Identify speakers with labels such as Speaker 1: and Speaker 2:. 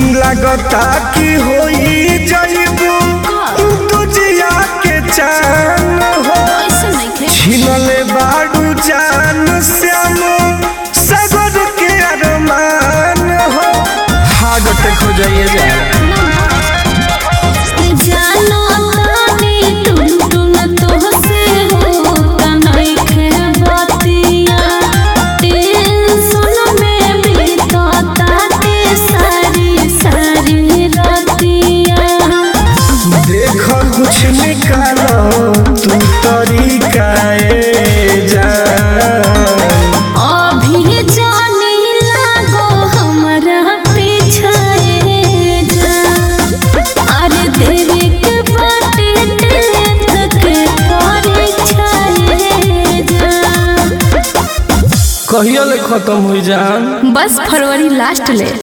Speaker 1: लगता कि होई जइबू दुजिया के चान हो
Speaker 2: ऐसे नहीं खे
Speaker 1: छिनले बाडू जान श्याम सगर के अरमान हो हार्ट अटैक हो जाइए जा
Speaker 2: जानो तानी टुन टुन तोहसे होता नहीं खे बतिया टेंशन में बीतता ते सारी सारी रतिया
Speaker 1: देख कुछ निकालो तू तरीका जा
Speaker 2: अभी जाने लागो हमरा पीछे जा अरे देरी के बाटे टेंथ के परीक्षाए जा
Speaker 1: कहियो ले खत्म हो जान
Speaker 2: बस फरवरी लास्ट ले